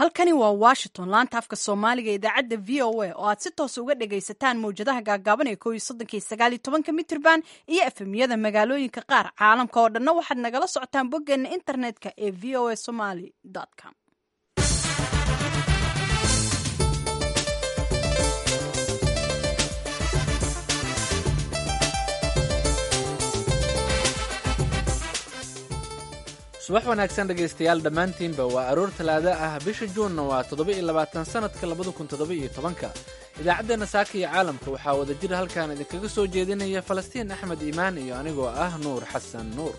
halkani waa washington laanta afka soomaaliga idaacadda v o a oo aad si toosa uga dhagaysataan mawjadaha gaagaaban ee ko iyo soddonka iyo sagaal iyo tobanka mitrban iyo efemyada magaalooyinka qaar caalamka oo dhanna waxaad nagala socotaan boggeena internetka ee v o a somaly com subax wanaagsan dhegaystayaal dhammaantiinba waa aroor talaada ah bisha juunna waa toddoba-iyo labaatan sannadka labada kun toddoba-iyo tobanka idaacaddeenna saaka iyo caalamka waxaa wada jir halkaan idinkaga soo jeedinaya falastiin axmed iimaan iyo anigoo ah nuur xasan nuur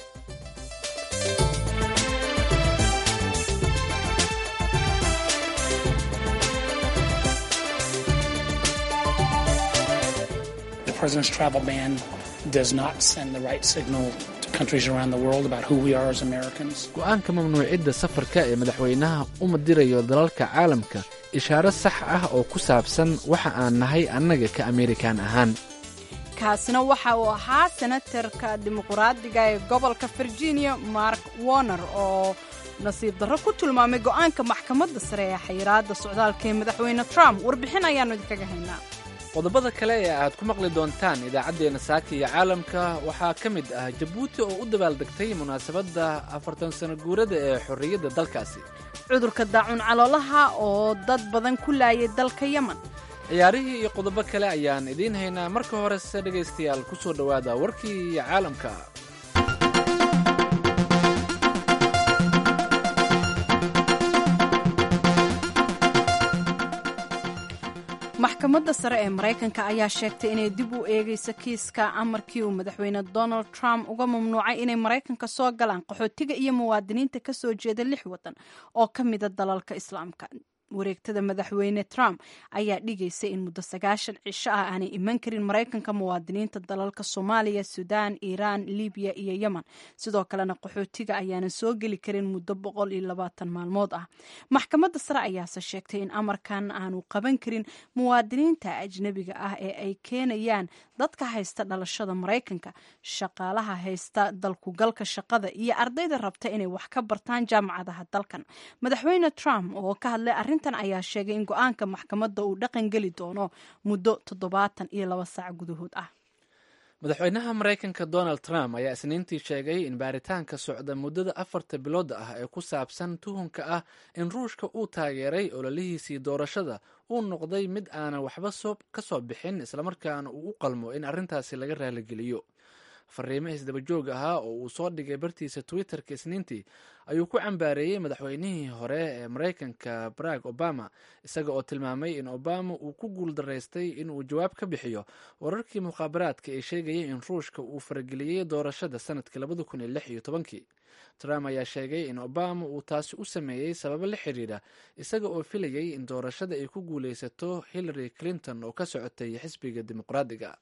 go-aanka mamnuucidda safarka ee madaxweynaha uma dirayo dalalka caalamka ishaaro sax ah oo ku saabsan waxa aan nahay annaga ka amerikan ahaan kaasina waxa uu ahaa senatarka dimuqraadiga ee gobolka virginia mark warner oo nasiib darro ku tilmaamay go'aanka maxkamadda sare ee xayiraadda socdaalka ee madaxweyne trump warbixin ayaannu idinkaga haynaa qodobada kale ee aad ku maqli doontaan idaacaddeenna saaka iyo caalamka waxaa ka mid ah jabuuti oo u dabaaldegtay munaasabadda afartan sano guurada ee xorriyadda dalkaasi cudurka daacun caloolaha oo dad badan ku laayay dalka yemen ciyaarihii iyo qodobo kale ayaan idiin haynaa marka horese dhegaystayaal ku soo dhowaada warkii iyo caalamka maxkamadda sare ee maraykanka ayaa sheegtay inay dib u eegayso kiiska amarkii uu madaxweyne donald trump uga mamnuucay inay maraykanka soo galaan qaxootiga iyo muwaadiniinta ka soo jeeda lix waddan oo ka mida dalalka islaamka wareegtada madaxweyne trump ayaa dhigaysay in muddo sagaashan cisho ah aanay iman karin maraykanka muwaadiniinta dalalka soomaaliya suudaan iiraan libiya iyo yemen sidoo kalena qaxootiga ayaanan soo geli karin muddo boqol iyo labaatan maalmood ah maxkamadda sare ayaase sheegtay in amarkan aanu qaban karin muwaadiniinta ajnebiga ah ee ay keenayaan dadka haysta dhalashada maraykanka shaqaalaha haysta dalkugalka shaqada iyo ardayda rabta inay wax ka bartaan jaamacadaha dalkan madaxweyne trump oo ka hadlay arrintan ayaa sheegay in go-aanka maxkamadda uu dhaqan geli doono muddo toddobaatan iyo laba saac gudahood ah madaxweynaha maraykanka donald trump ayaa isniintii sheegay in baaritaanka socda muddada afarta bilood ah ee ku saabsan tuhunka ah in ruushka uu taageeray ololihiisii doorashada uu noqday mid aanan waxba ka soo bixin islamarkaana uu u qalmo in arrintaasi laga raaligeliyo fariimo isdabajoog ahaa oo uu soo dhigay bartiisa twitterka isniintii ayuu ku cambaareeyey madaxweynihii hore ee maraykanka barack obama isaga oo tilmaamay in obama uu ku guul daraystay inuu jawaab ka bixiyo wararkii mukhaabaraadka ee sheegayay in ruushka uu farageliyey doorashada sanadkii labada kun iyo lix iyo tobankii trump ayaa sheegay in obama uu taasi u sameeyey sababo la xiriira isaga oo filayay in doorashada ay ku guulaysato hillary clinton oo ka socotay xisbiga dimuqraadiga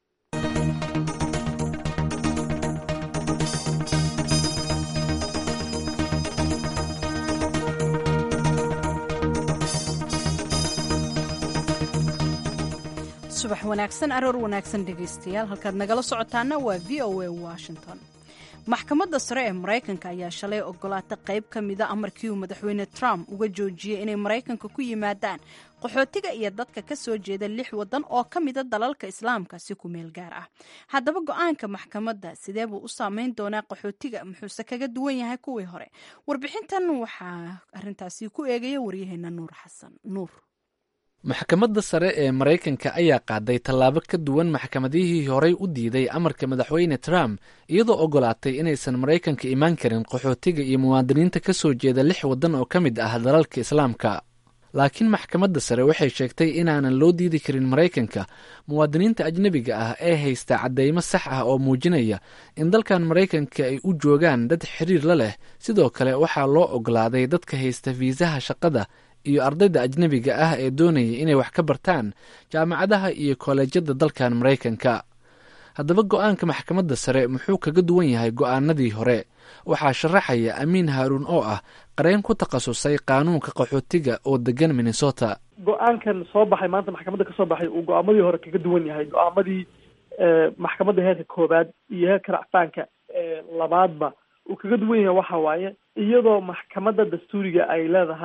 subax wanaagsan aroor wanaagsan dhegaystayaal halkaad nagala socotaana waa v o a washington maxkamadda sare ee maraykanka ayaa shalay ogolaatay qayb ka mida amarkii uu madaxweyne trump uga joojiyey inay maraykanka ku yimaadaan qaxootiga iyo dadka ka soo jeeda lix waddan oo ka mida dalalka islaamka si ku meel gaar ah haddaba go-aanka maxkamadda sidee buu u saameyn doonaa qaxootiga muxuuse kaga duwan yahay kuwii hore warbixintan waxaa arintaasi ku eegaya waryaheena nuur xasan nuur maxkamadda sare ee maraykanka ayaa qaaday tallaabo ka duwan maxkamadihii horey u diiday amarka madaxweyne trump iyadoo ogolaatay inaysan maraykanka imaan karin qaxootiga iyo muwaadiniinta ka soo jeeda lix waddan oo ka mid ah dalalka islaamka laakiin maxkamadda sare waxay sheegtay inaanan loo diidi karin maraykanka muwaadiniinta ajnebiga ah ee haysta caddeymo sax ah oo muujinaya in dalkan maraykanka ay u joogaan dad xiriir la leh sidoo kale waxaa loo ogolaaday dadka haysta fiisaha shaqada iyo ardayda ajnebiga ah ee doonaya inay wax ka bartaan jaamacadaha iyo koolejyada dalkan maraykanka haddaba go-aanka maxkamadda sare muxuu kaga duwan yahay go-aanadii hore waxaa sharaxaya amiin haaruun oo ah qareen ku takhasusay qaanuunka qaxootiga oo degan minnesota go-aankan soo baxay maanta maxkamadda ka soo baxay uu go-aamadii hore kaga duwan yahay go-aamadii maxkamadda heerka koobaad iyo heerka racfaanka labaadba uu kaga duwan yahay waxa waaye iyadoo maxkamadda dastuuriga ay leedahay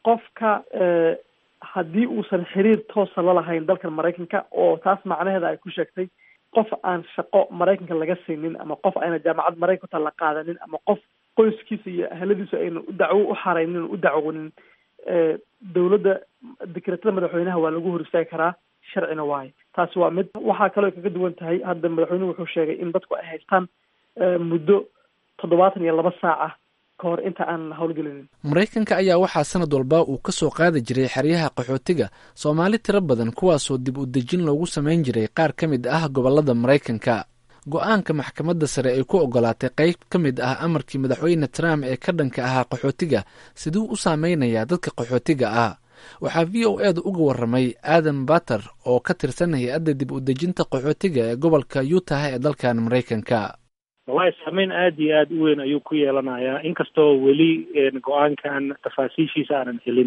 qofka haddii uusan xiriir toosa la lahayn dalkan maraykanka oo taas macnaheeda ay ku sheegtay qof aan shaqo maraykanka laga siinin ama qof ayna jaamacad maraykanka la qaadanin ama qof qoyskiisa iyo ahladiisu ayna u dacwo u xaraynin u dacwonin dowladda dekretada madaxweynaha waa lagu hor istaagi karaa sharcina waayo taasi waa mid waxaa kaloo kaga duwan tahay hadda madaxweynuhu wuxuu sheegay in dadku ay haystaan muddo toddobaatan iyo laba saac ah ka hor inta aan howlgelinin maraykanka ayaa waxaa sanad walba uu ka soo qaadi jiray xeryaha qaxootiga soomaali tiro badan kuwaasoo dib u dejin loogu samayn jiray qaar ka mid ah gobollada maraykanka go-aanka maxkamadda sare ay ku ogolaatay qayb ka mid ah amarkii madaxweyne trump ee ka dhanka ahaa qaxootiga siduu u saameynayaa dadka qaxootiga ah waxaa v o eeda uga waramay aadan bater oo ka tirsan hay-adda dib u dejinta qaxootiga ee gobolka utah ee dalkan maraykanka wallahi saameyn aada iyo aada u weyn ayuu ku yeelanayaa inkastoo weli go-aankan tafaasiishiisa aanan helin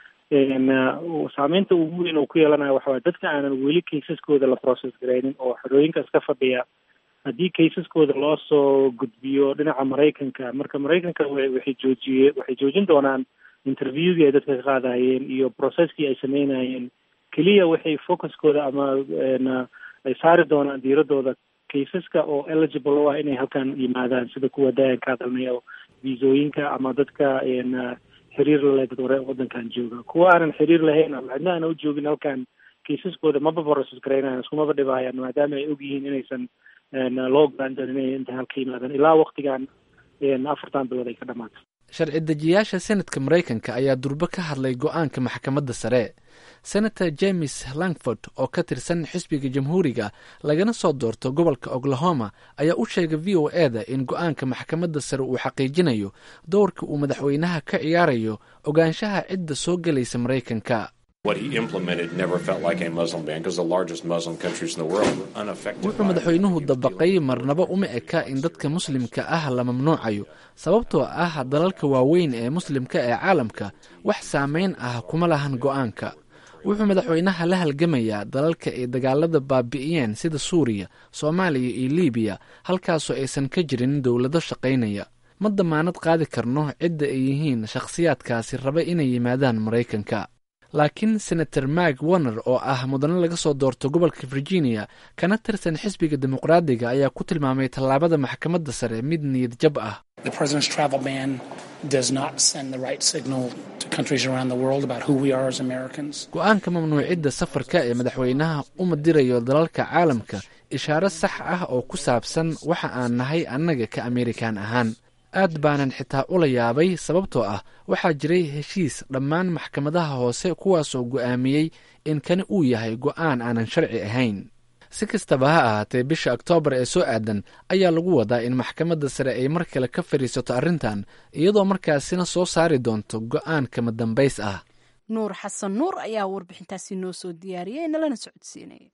saameynta ugu weyn oo ku yeelanaya waxa waye dadka aanan weli kaysaskooda la process garaynin oo xorooyinkaas ka fadhiya haddii kaysaskooda loo soo gudbiyo dhinaca maraykanka marka maraykanka waxay joojiye waxay joojin doonaan interviewgii ay dadka ka qaadayeen iyo processkii ay sameynayeen keliya waxay focuskooda ama ay saari doonaan diiradooda kaysaska oo eligible u ah inay halkan yimaadaan sida kuwa daayanka hadalnay oo viisooyinka ama dadka xiriir laleh dad ware wadankan jooga kuwa aanan xiriir lahayn ama cidna aana u joogin halkan kaysaskooda maba process garaynayan iskumaba dhibahayaan maadaama ay og yihiin inaysan loo ogolaan doonin inay inta halka yimaadaan ilaa waktigan afartan bilood ay ka dhamaato sharci dejiyaasha senatka maraykanka ayaa durbo ka hadlay go-aanka maxkamadda sare senator james langford oo ka tirsan xisbiga jamhuuriga lagana soo doorto gobolka oklahoma ayaa u sheegay v o e da in go-aanka maxkamadda sare uu xaqiijinayo dowrka uu madaxweynaha ka ciyaarayo ogaanshaha cidda soo gelaysa maraykanka wuxuu madaxweynuhu dabaqay marnaba uma eka in dadka muslimka ah la mamnuucayo sababtoo ah dalalka waaweyn ee muslimka ee caalamka wax saameyn ah kuma lahan go-aanka wuxuu madaxweynaha la halgamayaa dalalka ay dagaalada baabi'iyeen sida suuriya soomaaliya iyo libiya halkaasoo aysan ka jirin dowlado shaqaynaya ma damaanad qaadi karno cidda ay yihiin shakhsiyaadkaasi raba inay yimaadaan maraykanka laakiin senator mark warner oo ah mudane laga soo doorto gobolka virginia kana tirsan xisbiga dimuqraadiga ayaa ku tilmaamay tallaabada maxkamadda sare mid niyad jab ah go-aanka mamnuucidda safarka ee madaxweynaha uma dirayo dalalka caalamka ishaaro sax ah oo ku saabsan waxa aan nahay annaga ka amerikan ahaan aad baanan xitaa ula yaabay sababtoo ah waxaa jiray heshiis dhammaan maxkamadaha hoose kuwaasoo go'aamiyey in kani uu yahay go'aan aanan sharci ahayn si kastaba ha ahaatee bisha oktoobar ee soo aadan ayaa lagu wadaa in maxkamadda sare ay mar kale ka fadhiisato arrintan iyadoo markaasina soo saari doonto go'aan kama dambays ah nuur xasan nuur ayaa warbixintaasi noo soo diyaariyey nalana socodsiinaya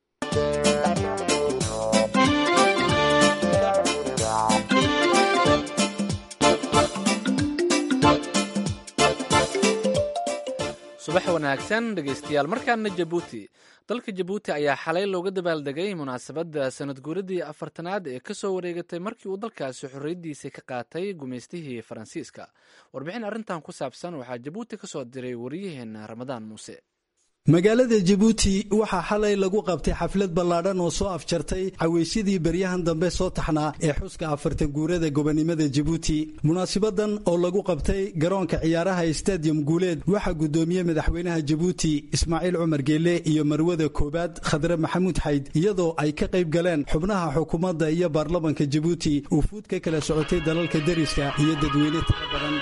subax wanaagsan dhegaystayaal markaana jabuuti dalka jabuuti ayaa xalay looga dabaaldegay munaasabadda sanad guuradii afartanaad ee kasoo wareegatay markii uu dalkaasi xorriyaddiisa ka qaatay gumaystihii faransiiska warbixin arrintan ku saabsan waxaa jabuuti ka soo diray wariyaheenna ramadaan muuse magaalada jabuuti waxaa xalay lagu qabtay xaflad ballaadhan oo soo afjartay cawaysyadii beryahan dambe soo taxnaa ee xuska afartan guurada gobonimada jabuuti munaasibadan oo lagu qabtay garoonka ciyaaraha stadium guuleed waxaa guddoomiyey madaxweynaha jabuuti ismaaciil cumar geelle iyo marwada koobaad khadre maxamuud xayd iyadoo ay ka qayb galeen xubnaha xukuumadda iyo baarlamanka jabuuti uu fuud ka kala socotay dalalka deriska iyo dadweyne tiro badan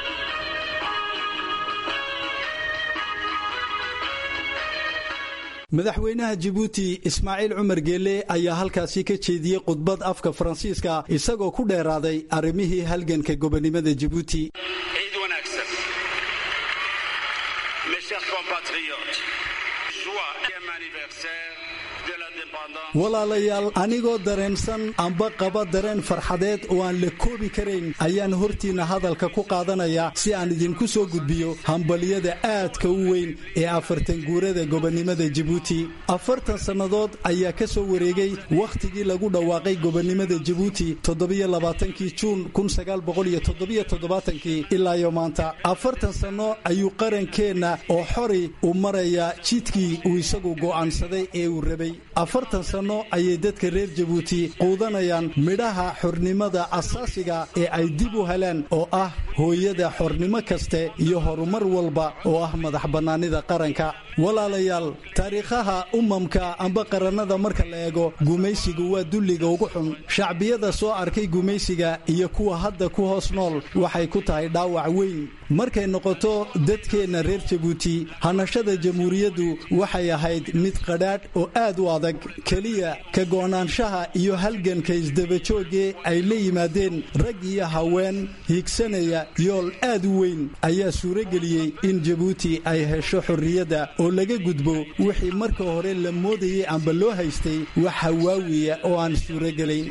madaxweynaha jabuuti ismaaciil cumar geelle ayaa halkaasi ka jeediyey khudbad afka faransiiska isagoo ku dheeraaday arrimihii halganka gobonimada jabuuti ciid wanaagsan mes chers compatriotes joie et anniversaire de la walaalayaal anigoo dareensan amba qaba dareen farxadeed oo aan la koobi karayn ayaan hortiinna hadalka ku qaadanaya si aan idinku soo gudbiyo hambaliyada aadka u weyn ee afartan guurada gobonnimada jabuuti afartan sannadood ayaa ka soo wareegay wakhtigii lagu dhawaaqay gobonnimada jabuuti toddobiyo labaatankii juun kun sagaal boqol iyo toddobiyo toddobaatankii ilaa iyo maanta afartan sanno ayuu qarankeenna oo xori u marayaa jidkii uu isagu go'aansaday ee uu rabay afartan sanno ayay dadka reer jabuuti quudanayaan midhaha xornimada asaasiga ee ay dib u heleen oo ah hooyada xornimo kaste iyo horumar walba oo ah madax bannaanida qaranka walaalayaal taariikhaha umamka amba qarannada marka la eego gumaysigu waa dulliga ugu xun shacbiyada soo arkay gumaysiga iyo kuwa hadda ku hoos nool waxay ku tahay dhaawac weyn markay noqoto dadkeenna reer jabuuti hanashada jamhuuriyaddu waxay ahayd mid qadhaadh oo aad u adag keliya ka go'naanshaha iyo halganka isdabajoogee ay la yimaadeen rag iyo haween higsanaya yool aad u weyn ayaa suurageliyey in jabuuti ay hesho xorriyadda oo laga gudbo wixii marka hore la moodayay amba loo haystay wax hawaawiya oo aan suurogelayn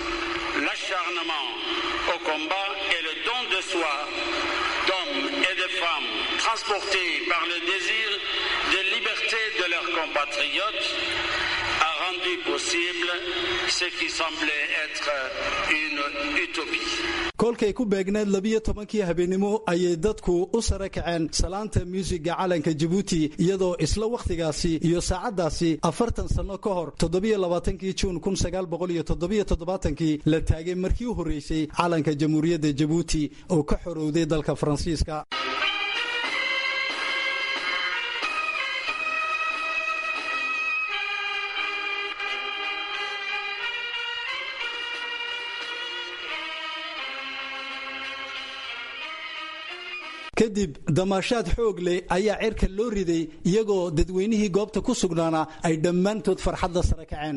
transportés par le désir de liberté de leurs compatriotes, a rendu possible ce qui semblait être une utopie. kolkay ku beegneed labiyo tobankii habeenimo ayay dadku u sare kaceen salaanta muusiga calanka jabuuti iyadoo isla wakhtigaasi iyo saacaddaasi afartan sanno ka hor toddobiyo labaatankii juun kun sagaal boqol iyo toddobiyo toddobaatankii la taagay markii u horreysay calanka jamhuuriyadda jabuuti oo ka xorowday dalka faransiiska kadib damaashaad xoog leh ayaa cirka loo riday iyagoo dadweynihii goobta ku sugnaana ay dhammaantood farxadda sare kaceen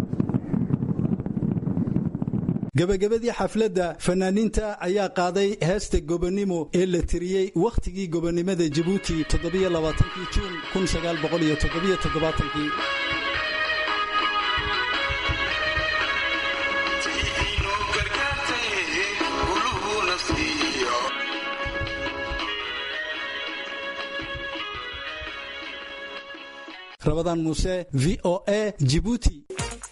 gebagabadii xafladda fanaaniinta ayaa qaaday heesta gobonnimo ee la tiriyey wakhtigii gobonnimada jabuuti toddobiyolabaatankii juun kun sagaal boqol iyo toddobiyo toddobaatankii rabadaan muuse v o a jibuuti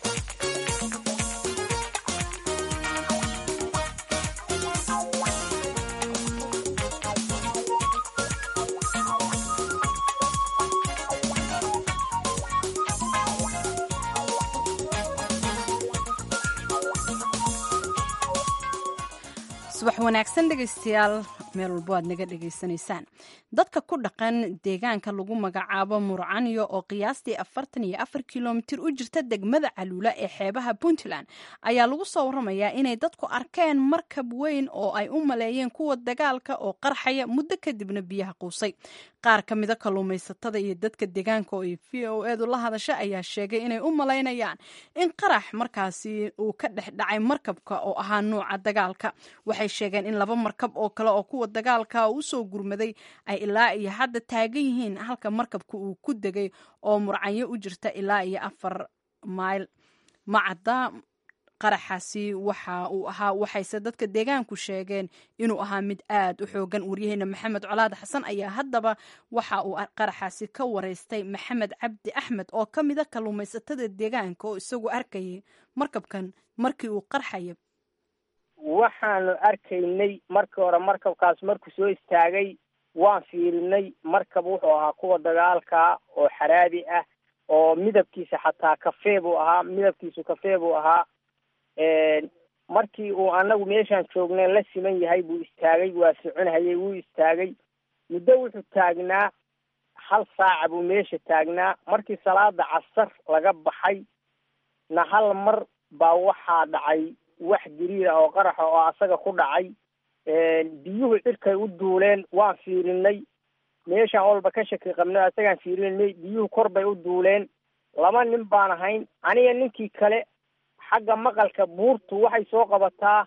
subax wanaagsan dhegaystayaal meel walbo aad naga dhegaysanaysaan dadka ku dhaqan deegaanka lagu magacaabo murcaniyo oo qiyaastii afartan iyo afar kilomitir u jirta degmada caluula ee xeebaha puntland ayaa lagu soo waramayaa inay dadku arkeen markab weyn oo ay u maleeyeen kuwa dagaalka oo qarxaya muddo kadibna biyaha quusay qaar ka mida kalluumaysatada iyo dadka deegaanka oo ay v o edu la hadasha ayaa sheegay inay u malaynayaan in qarax markaasi uu ka dhex dhacay markabka oo ahaa nuuca dagaalka waxay sheegeen in laba markab oo kale oo kuwa dagaalka usoo gurmaday ay ilaa iyo hadda taagan yihiin halka markabka uu ku degay oo murcanyo u jirta ilaa iyo afar mayl macadda qaraxaasi waxa uu ahaa waxayse dadka deegaanku sheegeen inuu ahaa mid aad u xoogan waryaheena maxamed colaad xasan ayaa haddaba waxa uu qaraxaasi ka wareystay maxamed cabdi axmed oo ka mida kalluumaysatada deegaanka oo isagu arkayay markabkan markii uu qarxaya waxaanu arkaynay markii hore markabkaas markuu soo istaagay waan fiirinay markab wuxuu ahaa kuwa dagaalka oo xaraadi ah oo midabkiisa xataa kafee buu ahaa midabkiisu kafee buu ahaa markii uu anagu meeshaan joognay la siman yahay buu istaagay waa soconhayay wuu istaagay muddo wuxuu taagnaa hal saaca buu meesha taagnaa markii salaada casar laga baxay na hal mar baa waxaa dhacay wax gariira oo qaraxa oo asaga ku dhacay biyuhu cirkay u duuleen waan fiirinay meeshaan walba ka shaki qabnay asagaan fiirinay biyuhu kor bay u duuleen laba nin baan ahayn aniga ninkii kale xagga maqalka buurtu waxay soo qabataa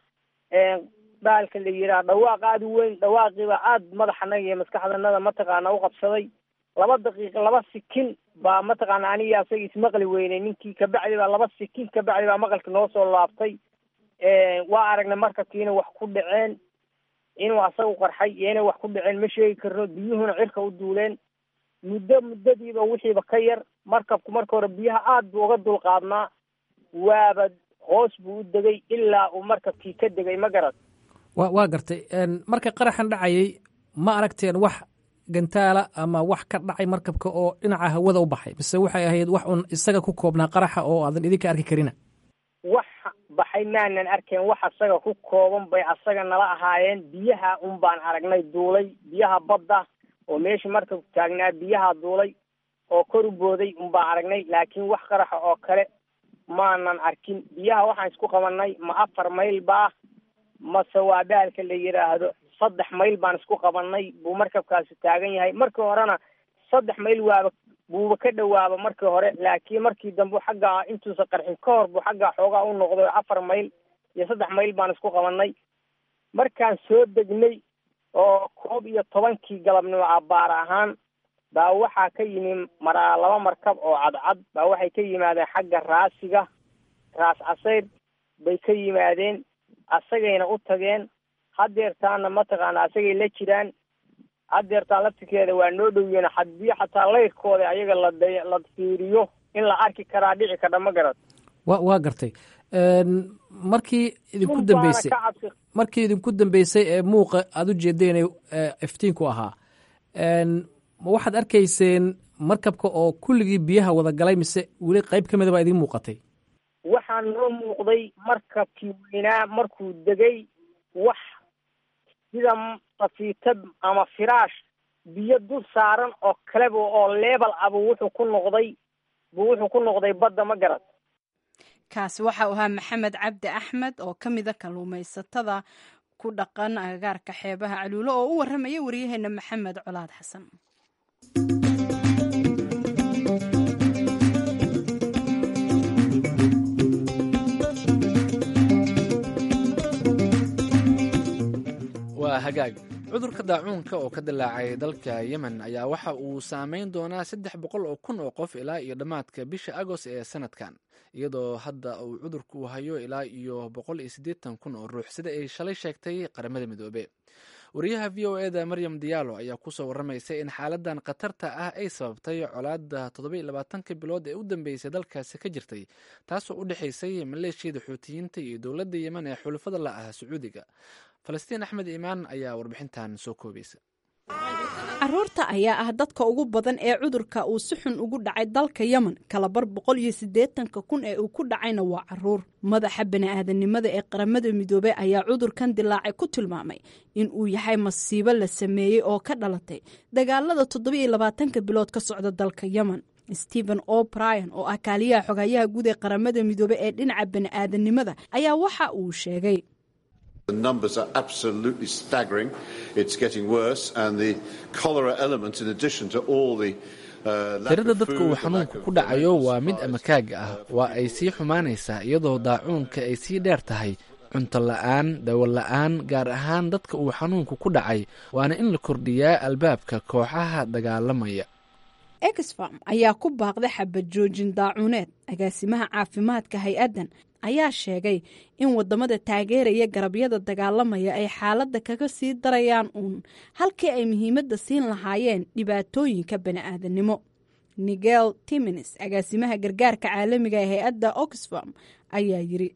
baalka la yidhaha dhawaaq aada u weyn dhawaaqiiba aada madaxanaga iyo maskaxdanada mataqaana u qabsaday laba daqiiqa laba sikin baa mataqaana aniga asaga ismaqli weynay ninkii kabacdi baa laba sikin kabacdi baa maqalki noo soo laabtay waa aragnay markabkiina wax ku dhaceen inuu asagu qarxay iyo inay wax ku dhaceen ma sheegi karno biyuhuna cirka u duuleen muddo muddadiiba wixiiba ka yar markabku marka hore biyaha aad buu uga dulqaadnaa waaba hoos buu u degay ilaa uu markabkii ka degay ma garad wa waa gartay marka qaraxan dhacayay ma aragteen wax gantaala ama wax ka dhacay markabka oo dhinaca hawada u baxay mise waxay ahayd wax un isaga ku koobnaa qaraxa oo aadan idinka arki karina wax baxay maanan arkeen wax asaga ku kooban bay asaga nala ahaayeen biyaha un baan aragnay duulay biyaha badda oo meeshii markabku taagnaa biyaha duulay oo kor u booday un baan aragnay laakiin wax qaraxa oo kale maanan arkin biyaha waxaan isku qabanay ma afar mayl baa mase waa baalka la yidhaahdo saddex mayl baan isku qabanay buu markabkaasi taagan yahay markii horena saddex mayl waaba buuba ka dhowaaba markii hore laakiin markii dambe xaggaa intuusa qarxin ka hor buu xaggaa xoogaa u noqday afar mayl iyo saddex mayl baan isku qabanay markaan soo degnay oo koob iyo tobankii galabnimo abaar ahaan baa waxaa ka yimi maraa laba markab oo cadcad baa waxay ka yimaadeen xagga raasiga raas casayr bay ka yimaadeen asagayna u tageen hadeertaana mataqaana asagay la jiraan hadeertaan laftirkeeda waa noo dhowyeena haddii xataa layrkooda ayaga la la fiiriyo in la arki karaa dhici kardha ma garad wa waa gartay markii idinku dambeysay markii idinku dambeysay ee muuqa aada u jeedeen iftiinku ahaa ma waxaad arkayseen markabka oo kulligii biyaha wada galay mise weli qayb ka mida baa idiin muuqatay waxaa noo muuqday markabkii weynaa markuu degay wax sida safiita ama firaash biyo dul saaran oo kaleba oo leebal ah buu wuxuu ku noqday buu wuxuu ku noqday badda ma garad kaasi waxa uu ahaa maxamed cabdi axmed oo ka mida kalluumaysatada ku dhaqan agagaarka xeebaha caluulo oo u warramaya waryaheena maxamed colaad xasan waa hagaag cudurka daacuunka oo ka dilaacay dalka yemen ayaa waxa uu saameyn doonaa saddex boqol oo kun oo qof ilaa iyo dhammaadka bisha agost ee sanadkan iyadoo hadda uu cudurku hayo ilaa iyo boqol iyo siddeetan kun oo ruux sida ay shalay sheegtay qaramada midoobe wariyaha v o eda maryam diyaalo ayaa kusoo waramaysay in xaaladan khatarta ah ay sababtay colaada toddoba iyo labaatanka bilood ee u dambeysay dalkaasi ka jirtay taasoo u dhexaysay maleeshiyada xuutiyiinta iyo dowladda yemen ee xulufada la ah sacuudiga falastiin axmed iimaan ayaa warbixintan soo koobaysa caruurta ayaa ah dadka ugu badan ee cudurka uu si xun ugu dhacay dalka yemen kalabar boqol iyo siddeetanka kun ee uu ku dhacayna waa caruur madaxa bani'aadanimada ee qaramada midoobey ayaa cudurkan dilaacay ku tilmaamay in uu yahay masiibo la sameeyey oo ka dhalatay dagaalada toddoba iyo labaatanka bilood ka socda dalka yemen stephen o'brien oo ah kaaliyaha xogayaha guud ee qaramada midoobey ee dhinaca bani'aadanimada ayaa waxa uu sheegay The numbers are absolutely staggering. It's getting worse, and the cholera element, in addition to all the tirada dadka uu xanuunku ku dhacayo waa mid amakaaga ah waa ay sii xumaanaysaa iyadoo daacuunka ay sii dheer tahay cunto la-aan dawo la-aan gaar ahaan dadka uu xanuunku ku dhacay waana in la kordhiyaa albaabka kooxaha dagaalamaya exfarm ayaa ku baaqday xabad joojin daacuuneed agaasimaha caafimaadka hay-addan ayaa sheegay in wadamada taageeraya garabyada dagaalamaya ay xaaladda kaga sii darayaan uun halkii ay muhiimadda siin lahaayeen dhibaatooyinka bani'aadanimo nigel timins agaasimaha gargaarka caalamiga ee hay-adda oxfam ayaa yiri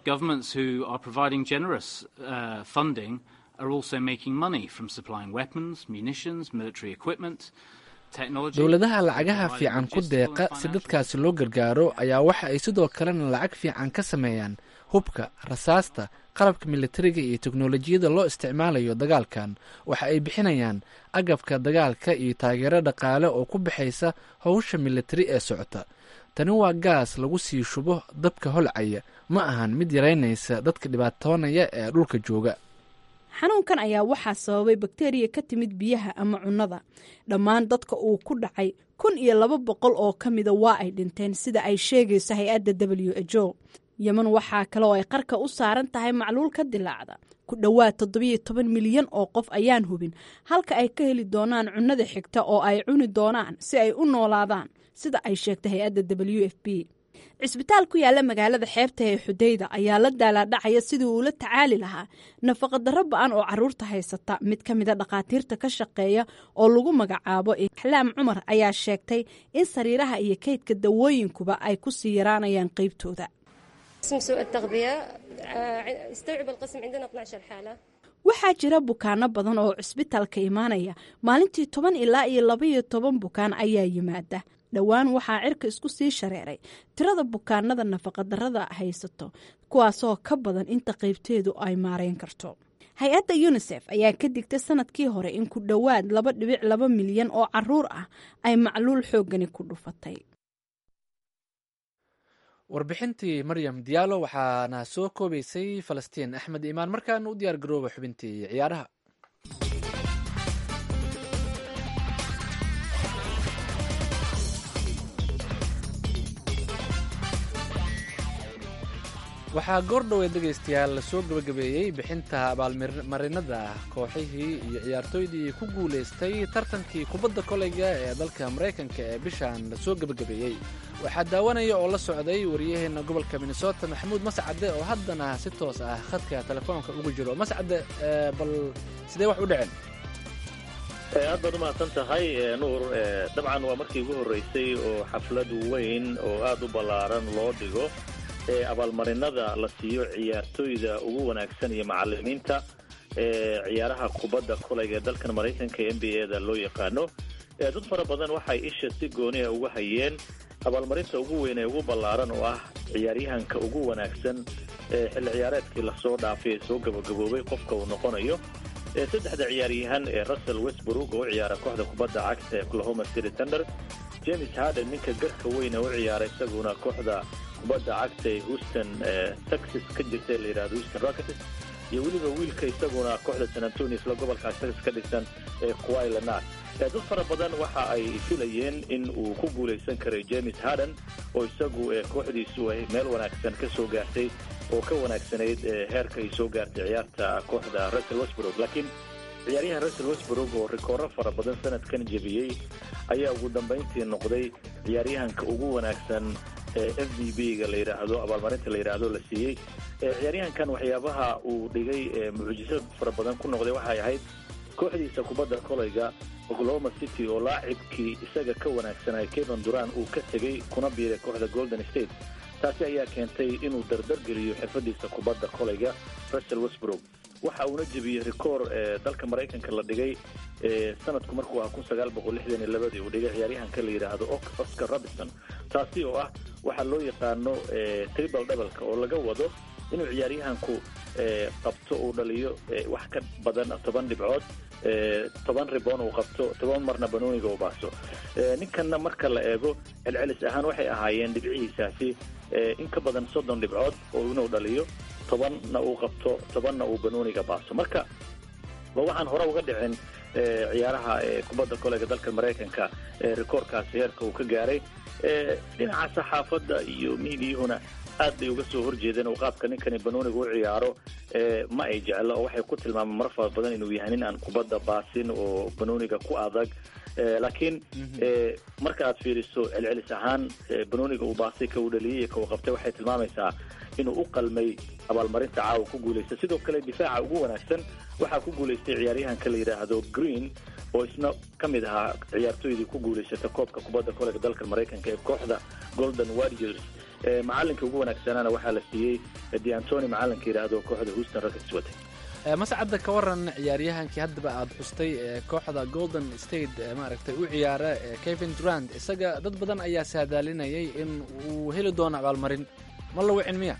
dowladaha lacagaha fiican ku deeqa si dadkaasi loo gargaaro ayaa waxa ay sidoo kalena lacag fiican ka sameeyaan hubka rasaasta qalabka militariga iyo teknolojiyada loo isticmaalayo dagaalkan waxa ay bixinayaan agabka dagaalka iyo taageero dhaqaale oo ku baxaysa howsha militari ee socota tani waa gaas lagu sii shubo dabka holcaya ma ahan mid yaraynaysa dadka dhibaatoonaya ee dhulka jooga xanuunkan ayaa waxaa sababay bakteriya ka timid biyaha ama cunnada dhammaan dadka uu ku dhacay kun iyo laba boqol oo ka mida waa ay dhinteen sida ay sheegayso hay-adda w h o yeman waxaa kale oo ay qarka u saaran tahay macluul ka dilaacda ku dhowaad toddobiyo toban milyan oo qof ayaan hubin halka ay ka heli doonaan cunnada xigta oo ay cuni doonaan si ay u noolaadaan sida ay sheegtay hay-adda w f b cisbitaal ku yaalla magaalada xeebta ee xudayda ayaa la daalaadhacaya sidii uu la tacaali lahaa nafaqadarro ba-an oo caruurta haysata mid ka mida dhakhaatiirta ka shaqeeya oo lagu magacaabo axlaam cumar ayaa sheegtay in sariiraha iyo kaydka dawooyinkuba ay ku sii yaraanayaan qeybtooda waxaa jira bukaano badan oo cisbitaalka imaanaya maalintii toban ilaa iyo labaiyo toban bukaan ayaa yimaada dhowaan waxaa cirka isku sii shareeray tirada bukaanada nafaqadarrada haysato kuwaasoo ka badan inta qaybteedu ay maareyn karto hay-adda yunisef ayaa ka digtay sanadkii hore in ku dhowaad laba dhibic laba milyan oo caruur ah ay macluul xoogani ku dhufatay warbixintii maryam diyaalo waxaana soo koobaysay falastiin axmed iimaan markaana u diyaar garooba xubintii ciyaaraha waxaa goordhoweed dhegaystayaal lasoo gabagabeeyey bixinta abaalmarinada kooxihii iyo ciyaartooydii ku guulaystay tartankii kubadda koleyga ee dalka maraykanka ee bishan lasoo gabagabeeyey waxaa daawanaya oo la socday waryaheena gobolka minnesota maxamuud mascade oo haddana si toos ah khadka telefoonka ugu jiro mascade bal sidee wax u dhaceen aad baad umahadsan tahay nuur dabcan waa markii ugu horreysay oo xaflad weyn oo aad u ballaaran loo dhigo ee abaalmarinada la siiyo ciyaartooyda ugu wanaagsan iyo macalimiinta ee ciyaaraha kubadda kolayga ee dalkan maraykanka ee n b a da loo yaqaano dad fara badan waxay isha si gooniya uga hayeen abaalmarinta ugu weyn ee ugu ballaaran oo ah ciyaaryahanka ugu wanaagsan ee xilli ciyaareedkii lasoo dhaafay ee soo gabagaboobay qofka uu noqonayo saddexda ciyaaryahan ee russell westbrook oo u ciyaara kooxda kubadda cagta ee oklahoma city thunder james harden ninka garka weyne u ciyaara isaguna kooxda kubadda cagta ee houston texas ka jirta ee la yidhahdo houston rockets iyo weliba wiilka isaguna kooxda san antonio isla gobolkaas texas ka dhigsan ee kuwai lenar dad fara badan waxa ay filayeen in uu ku guulaysan karay james harden oo isagu kooxdiisu ay meel wanaagsan ka soo gaartay oo ka wanaagsanayd heerka ay soo gaartay ciyaarta kooxda russell westbrook laakiin ciyaaryahan russell westbrook oo rikooro fara badan sanadkan jebiyey ayaa ugu dambayntii noqday ciyaaryahanka ugu wanaagsan ee f v b ga la yidhaahdo abaalmarinta la yidhaahdo la siiyey ciyaaryahankan waxyaabaha uu dhigay mucjisad fara badan ku noqday waxay ahayd kooxdiisa kubadda kolayga oklahoma city oo laacibkii isaga ka wanaagsanay kevin duran uu ka tegey kuna biiray kooxda golden state taasi ayaa keentay inuu dardar-geliyo xirfadiisa kubadda kolayga russell westbrook waxa uuna jebiyey rikoor ee dalka maraykanka la dhigay sanadku markuu ahaa kun sagaal boqol lixdan iyo labadii uu dhigay ciyaaryahanka la yidhaahdo oscar robinson taasi oo ah waxaa loo yaqaano triple doubleka oo laga wado inuu ciyaaryahanku qabto uu dhaliyo wax ka badan toban dhibcood toban ribon uu qabto toban marna banooniga uu baaso ninkanna marka la eego celcelis ahaan waxay ahaayeen dhibcihiisaasi in ka badan soddon dhibcood oo inuu dhaliyo tobanna uu qabto tobanna uu banooniga baaso marka waa waxaan hore uga dhicin ciyaaraha kubadda kolega dalka maraykanka rikoorkaasi heerka uu ka gaaray dhinaca saxaafadda iyo miidiyuhuna aad bay uga soo horjeedeen oo qaabka ninkani banooniga u ciyaaro ma ay jeclo oo waxay ku tilmaamaan mar fara badan inuu yahay nin aan kubadda baasin oo banooniga ku adag laakiin marka aad fiiriso celcelis ahaan banooniga uu baasay ka uu dhaliyey iyo ka uu qabtay waxay tilmaamaysaa inuu u qalmay abaalmarinta caawa ku guulaysta sidoo kale difaaca ugu wanaagsan waxaa ku guulaystay ciyaaryahanka la yidhaahdo green oo isna ka mid ahaa ciyaartooydii ku guulaysata koobka kubadda kolega dalka maraykanka ee kooxda golden warriors macalinka ugu wanaagsanaana waxaa la siiyey deantony macalinka yidhaahdo kooxda houston rockets watay mascadda ka waran ciyaaryahankii haddaba aada xustay ee kooxda golden state maaragtay u ciyaara kevin durant isaga dad badan ayaa saadaalinayay in uu heli doono abaalmarin ma la wicin miya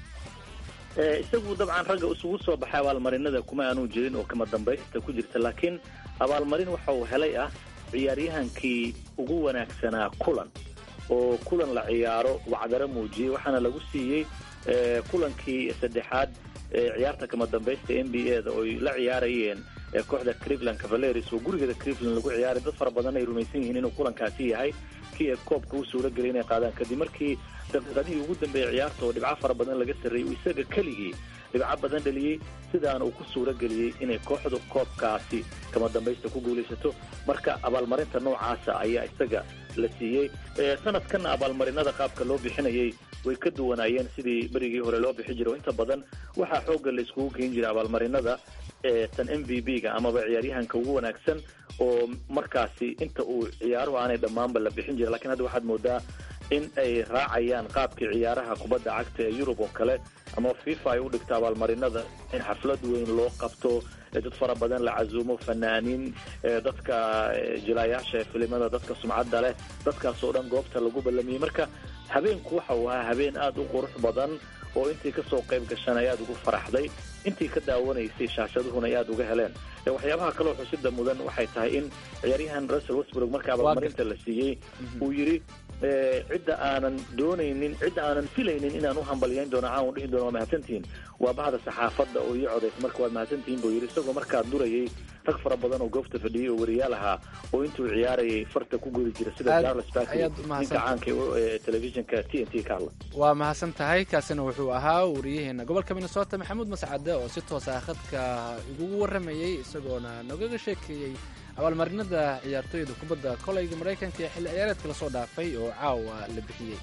isagu dabcan ragga isugu soo baxay abaalmarinada kuma aanu jirin oo kama dambaysta ku jirta laakiin abaalmarin waxa uu helay ah ciyaaryahankii ugu wanaagsanaa kulan oo kulan la ciyaaro wacdaro muujiyey waxaana lagu siiyey kulankii saddexaad ciyaarta kama dambaysta n b a da oy la ciyaarayeen kooxda cleveland cavaleris oo gurigeeda cleveland lagu ciyaaray dad fara badan ay rumaysan yihiin inuu kulankaasi yahay kii ee koobka u suura gelay inay qaadaan kadib markii daqiiqadihii ugu dambeeyey ciyaarta oo dhibco fara badan laga sarreeyey uu isaga keligii dhibco badan dhaliyey sidaana uu ku suuro geliyey inay kooxdu koobkaasi kama dambaysta ku guulaysato marka abaalmarinta noocaasa ayaa isaga la siiyey sanadkanna abaalmarinada qaabka loo bixinayay way ka duwanaayeen sidii berigii hore loo bixi jiray oo inta badan waxaa xoogga la iskugu geen jiray abaalmarinada tan m v b ga amaba ciyaaryahanka ugu wanaagsan oo markaasi inta uu ciyaaruhu aanay dhammaanba la bixin jiray lakiin hadda waxaad moodaa in ay raacayaan qaabkii ciyaaraha kubadda cagta ee yurub oo kale ama fifa ay u dhigto abaalmarinada in xaflad weyn loo qabto dad fara badan la casuumo fanaaniin dadka jilaayaasha ee filimada dadka sumcadda leh dadkaas oo dhan goobta lagu ballamiyey marka habeenku waxa uu ahaa habeen aada u qurux badan oo intii kasoo qayb gashan ay aada ugu faraxday intii ka daawanaysay shaashaduhuna ay aada uga heleen waxyaabaha kaloo xusida mudan waxay tahay in ciyaaryahan russell westbrook marka abaalmarinta la siiyey uu yidhi cidda aanan doonaynin cidda aanan filaynin inaan u hambalyayn doono caan u dhihi doono waa mahadsantihiin waa bahda saxaafadda oo ii codaysa marka waad mahadsantihiin buu yidhi isagoo markaa durayay rag fara badan oo goobta fadhiyey oo wariyaal ahaa oo intuu ciyaarayay farta ku gori jira sida charles barkley ninka caanka ee telefishinka t n t ka hadla waa mahadsan tahay kaasina wuxuu ahaa wariyaheena gobolka minnesota maxamuud mascade oo si toos ah khadka igugu warramayey isagoona nogaga sheekeeyey abaalmarinada ciyaartooyda kubadda koleyga maraykanka ee xilli ciyaareedka lasoo dhaafay oo caawa la bixiyey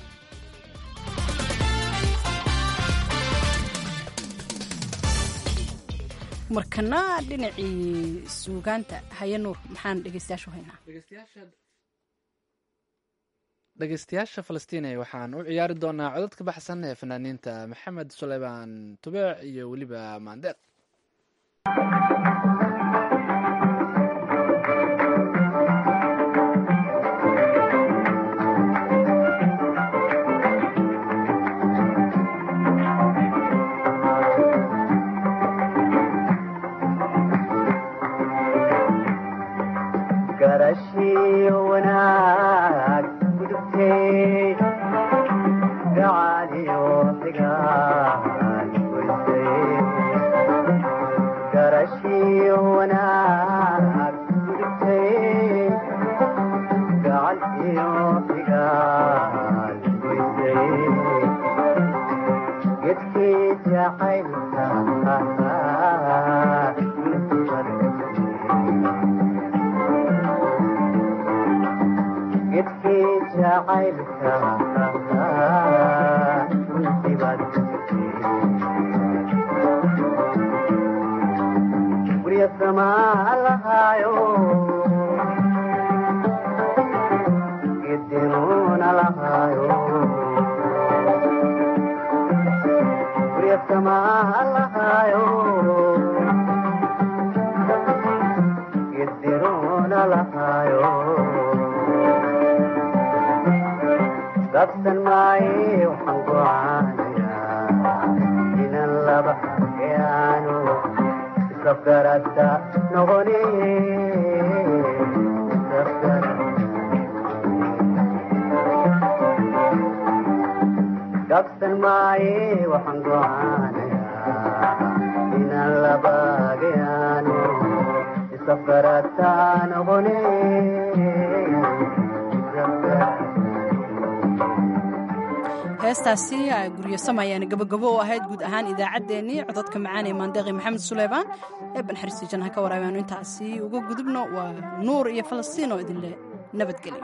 markana dhinacii suugaanta haye nuur maxaan dhegeystayaashu haynaa dhegeystayaasha falastiine waxaan u ciyaari doonaa codad ka baxsan ee fanaaniinta maxamed suleymaan tubeec iyo weliba maandeeq heestaasi guryo samayaana gabagabo oo ahayd guud ahaan idaacaddeenii cododka macaan ee maandeeqi maxamed suleymaan ee banxariisti janha ka waraabaanu intaasi uga gudubno waa nuur iyo falastiin oo idinle nabadgelyo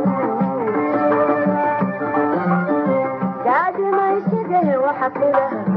waxa